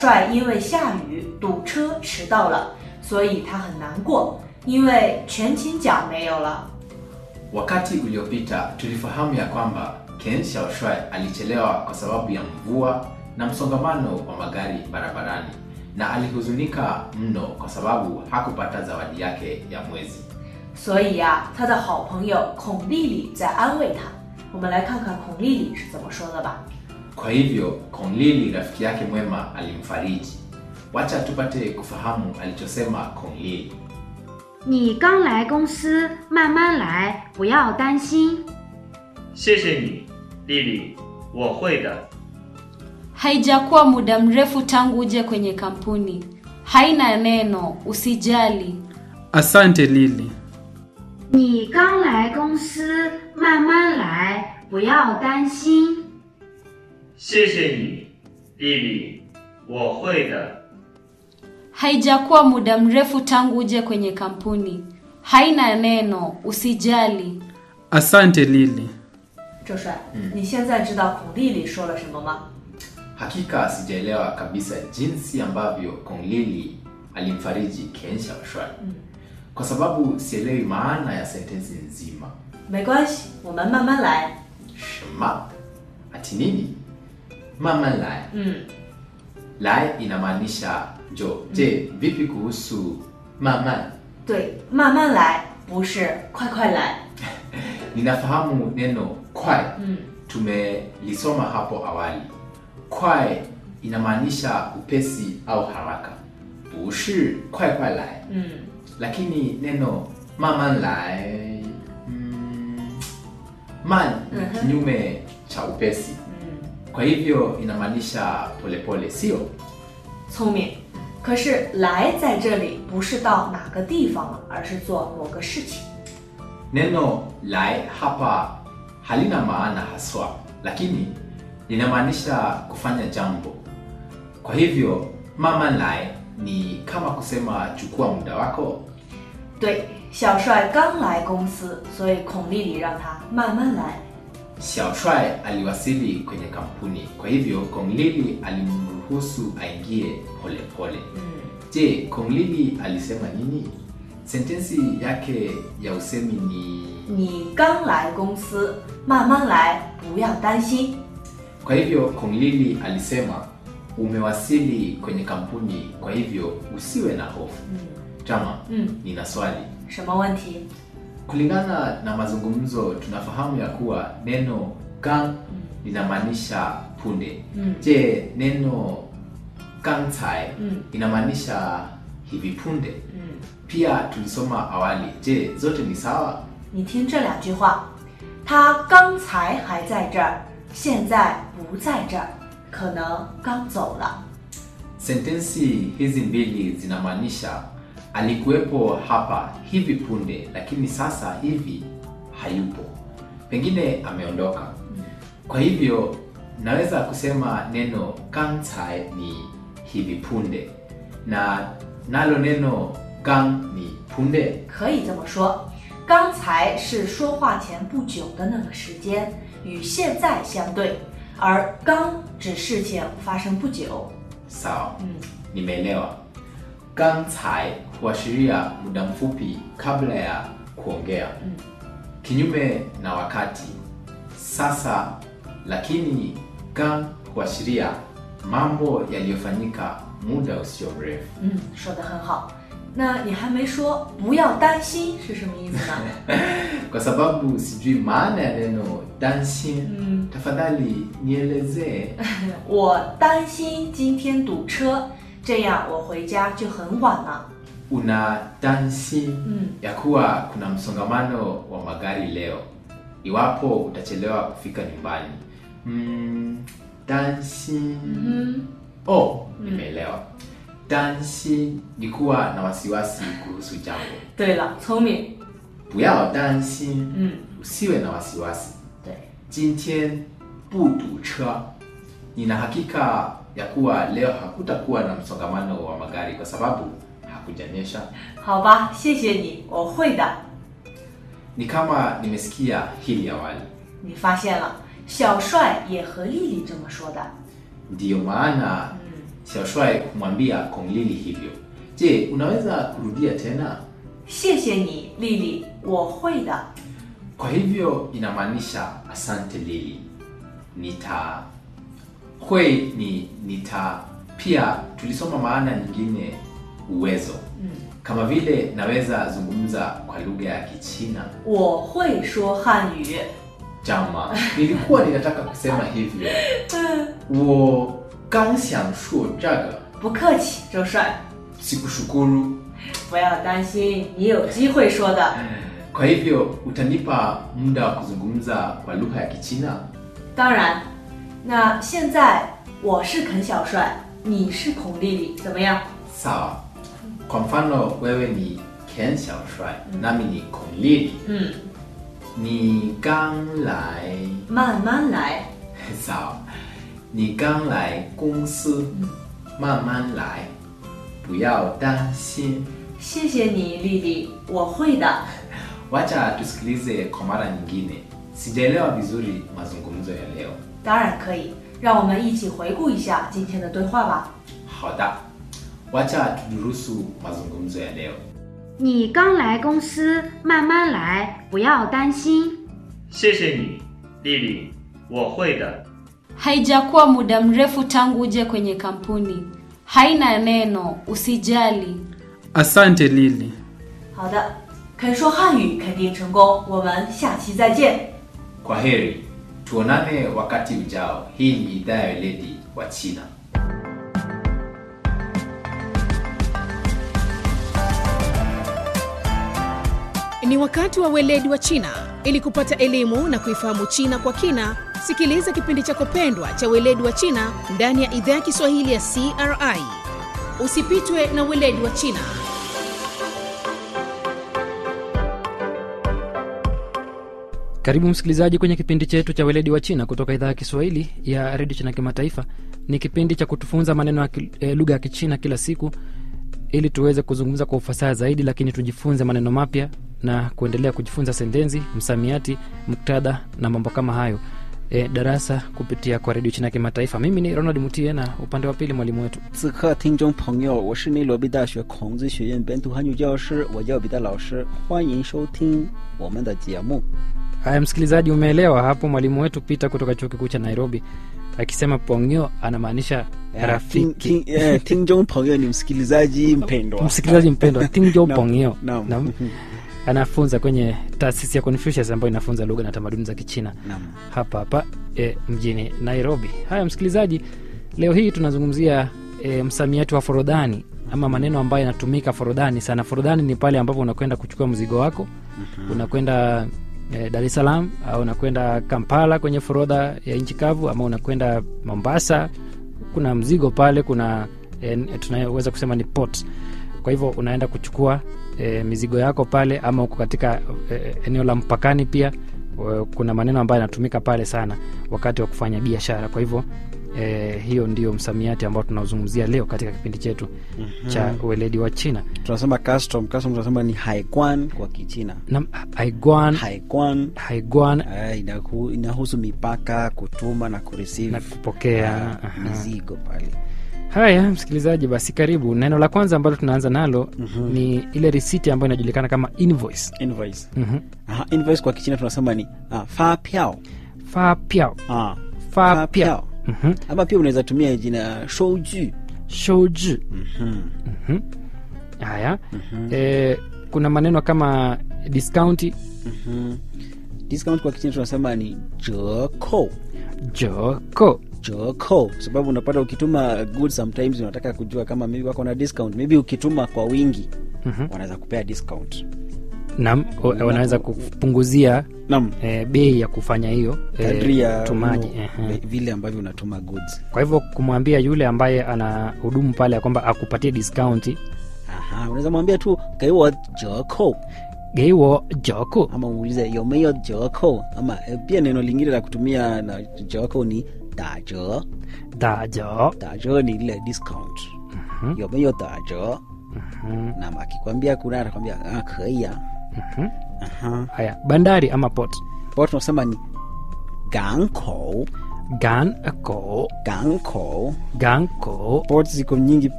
帅因为下雨堵车迟到了，所以他很难过，因为全勤奖没有了。 Wakati uliopita tulifahamu ya kwamba Ken Xiaoshuai alichelewa kwa sababu ya mvua na msongamano wa magari barabarani na alihuzunika mno kwa sababu hakupata zawadi yake ya mwezi. 所以呀、他的好朋友孔丽丽在安慰他。我们来看看孔丽丽是怎么说的吧。 Kwa hivyo Kong Lili rafiki yake mwema alimfariji. Wacha tupate kufahamu alichosema Kong Lili. 你刚来公司，慢慢来，不要担心。 谢谢你，丽丽，我会的。 Haijakuwa muda mrefu tangu uje kwenye kampuni. Haina neno, usijali. Asante Lili. 你刚来公司，慢慢来，不要担心。 谢谢你，丽丽，我会的。 Haijakuwa muda mrefu tangu uje kwenye kampuni. Haina neno, usijali. Asante Lili. 周帅，你现在知道孔丽丽说了什么吗？ Hakika sijaelewa kabisa jinsi ambavyo Kong Lili alimfariji Ken Xiaoshuai kwa sababu sielewi maana ya sentensi nzima. 没关系，我们慢慢来。 Shema ati nini? Mama lai 嗯， lai inamaanisha jo. Je, vipi kuhusu mama? 对，慢慢来，不是快快来。 Ninafahamu neno kwai 嗯， tumelisoma hapo awali. Kwai inamaanisha upesi au haraka, bushi kwai kwai lai. 嗯， Lakini neno mama lai mm, man ni Mhm. kinyume cha upesi, 嗯， kwa hivyo inamaanisha polepole, sio? 聪明。可是来在这里不是到哪个地方了，而是做某个事情。 Neno lai hapa halina maana haswa, lakini linamaanisha kufanya jambo. Kwa hivyo mama lai ni kama kusema chukua muda wako. 对，小帅刚来公司，所以孔丽丽让他慢慢来。 Xiaoshuai aliwasili kwenye kampuni, kwa hivyo Kong Lili alimruhusu aingie polepole. 嗯， Je, Kong Lili alisema nini? Sentensi yake ya usemi ni 你刚来公司，慢慢来，不要担心。 Kwa hivyo Kong Lili alisema umewasili kwenye kampuni, kwa hivyo usiwe na hofu. 嗯 Jama, 嗯， nina swali. 什么问题？ Kulingana na mazungumzo, tunafahamu ya kuwa neno gang linamaanisha punde. 嗯 Je, neno gangcai 嗯 inamaanisha hivi punde? 嗯， Pia tulisoma awali. Je, zote ni sawa? 你听这两句话，他刚才还在这儿，现在不在这儿，可能刚走了。 Sentensi hizi mbili zinamaanisha alikuwepo hapa hivi punde, lakini sasa hivi hayupo, pengine ameondoka. Kwa hivyo naweza kusema neno gangcai ni hivi punde, na nalo neno gang ni punde. 可以这么说，刚才是说话前不久的那个时间，与现在相对，而刚指事情发生不久。 Sawa, 嗯 nimeelewa. Gangcai huashiria muda mfupi kabla ya kuongea, Mm. kinyume na wakati sasa. Lakini gang huashiria mambo yaliyofanyika muda usio mrefu. 嗯，说的很好。那你还没说不要担心是什么意思呢？ Kwa sababu sijui maana ya neno dancing, 嗯， tafadhali nielezee. 我担心今天堵车，这样我回家就很晚了。 Una dancing 嗯 ya kuwa kuna msongamano wa magari leo, iwapo utachelewa kufika nyumbani. Mm, dancing 嗯 oh, nimeelewa. Dancing ni kuwa na wasiwasi kuhusu jambo. 对了，聪明。 Buyao dancing, 嗯， usiwe na wasiwasi. 对。 Jintien budu cha. Nina hakika ya kuwa leo hakutakuwa na msongamano wa magari kwa sababu hakujanyesha. 好吧，谢谢你，我会的。 Ni kama nimesikia hili awali. 你发现了，小帅也和丽丽这么说的。 Ndiyo maana 嗯 Xiaoshuai humwambia Kong Lili hivyo. Je, unaweza kurudia tena? 谢谢你，丽丽，我会的。 Kwa hivyo inamaanisha asante Lili. Nita hui ni nita. Pia tulisoma maana nyingine uwezo, kama vile naweza zungumza kwa lugha ya Kichina. 我会说汉语。 Jama, nilikuwa ninataka kusema hivyo. wo gang xiang shuo zhaga 不客气，周帅， sikushukuru. 不要担心，你有机会说的。 Kwa hivyo utanipa muda wa kuzungumza kwa lugha ya Kichina? 当然，那现在我是肯小帅，你是孔丽丽，怎么样？ Sawa. Kwa mfano wewe ni Ken Xiaoshuai, nami ni Kong Lili. 嗯， Ni gang lai 慢慢来。 sawa. Ni gang lai公司慢慢来不要担心谢谢你，丽丽，我会的。 Wacha tusikilize kwa mara nyingine. Sijaelewa vizuri mazungumzo ya leo. 当然可以，让我们一起回顾一下今天的对话吧。 Hada. Wacha tudurusu mazungumzo ya leo. 你刚来公司，慢慢来，不要担心。 谢谢你，丽丽，我会的。 Haijakuwa muda mrefu tangu uje kwenye kampuni. Haina neno, usijali. Asante Lili. 好的，肯说汉语肯定成功，我们下期再见。 Kwa heri. Tuonane wakati ujao. Hii ni idhaa ya weledi wa China. Ni wakati wa weledi wa China. Ili kupata elimu na kuifahamu China kwa kina, sikiliza kipindi chako pendwa cha weledi wa China ndani ya idhaa ya Kiswahili ya CRI. Usipitwe na weledi wa China. Karibu msikilizaji kwenye kipindi chetu cha weledi wa China kutoka idhaa ya Kiswahili ya redio China Kimataifa. Ni kipindi cha kutufunza maneno ya ki- eh, lugha ya Kichina kila siku ili tuweze kuzungumza kwa ufasaha zaidi, lakini tujifunze maneno mapya na kuendelea kujifunza sentensi, msamiati, muktadha na mambo kama hayo. E, darasa kupitia kwa redio China Kimataifa. Mimi ni Ronald Mutie na upande wa pili mwalimu wetu 此刻，听众朋友，我是内罗毕大学孔子学院本土汉语教师，我叫彼得老师，欢迎收听我们的节目。 Haya, msikilizaji, umeelewa hapo mwalimu wetu Peter kutoka chuo kikuu cha Nairobi akisema pongyo anamaanisha 听 rafiki 听呃，听众朋友，你msikilizaji mpendwa， msikilizaji mpendwa Tingjo Naam, Pongyo naam. Naam. anafunza kwenye taasisi ya Confucius ambayo inafunza lugha na tamaduni za Kichina Naam. hapa hapa e, mjini Nairobi. Haya msikilizaji, leo hii tunazungumzia e, msamiati wa forodhani ama maneno ambayo yanatumika forodhani sana. Forodhani ni pale ambapo unakwenda kuchukua mzigo wako unakwenda e, Dar es Salaam au unakwenda Kampala kwenye forodha ya nchi kavu ama unakwenda Mombasa, kuna mzigo pale, kuna e, tunaweza kusema ni port. Kwa hivyo unaenda kuchukua e, mizigo yako pale, ama uko katika e, eneo la mpakani pia e, kuna maneno ambayo yanatumika pale sana wakati wa kufanya biashara. Kwa hivyo e, hiyo ndio msamiati ambao tunaozungumzia leo katika kipindi chetu cha weledi wa China tunasema custom. Custom tunasema ni haikwan kwa Kichina. na haiguan Haikwan haiguan uh, inahu, inahusu mipaka, kutuma na kureceive na kupokea uh, aha. mizigo pale. Haya, msikilizaji, basi karibu. Neno la kwanza ambalo tunaanza nalo ni ile risiti ambayo inajulikana kama invoice. Invoice. Mhm. Aha, invoice kwa Kichina tunasema ni uh, fa piao. Fa piao Ah, fa fa piao piao. Mhm. Ama pia unaweza tumia jina shouju. shouji Mhm. Mhm. haya eh, kuna maneno kama discounti Mhm. Discount kwa Kichina tunasema ni jeko. joko joko sababu unapata ukituma goods sometimes unataka kujua kama maybe wako na discount maybe ukituma kwa wingi Mhm. wanaweza kupea discount nam o- wanaweza kupunguzia nam eh, bei ya kufanya hiyo eh, kadri ya utumaji uno- Ehe. vile ambavyo unatuma goods kwa hivyo kumwambia yule ambaye ana hudumu pale ya kwamba akupatie discounti aha unaweza mwambia tu geiwo jeko geiwo joko ama uulize yomeyo jeko ama eh, pia neno lingine la kutumia na jeko ni daje dajo daje ni ile discount yomeyo daje nam akikwambia kuna atakwambia ah, keia Mhm. aha haya bandari ama port ambao tunasema ni ganko gan ko ganko ganko port ziko nyingi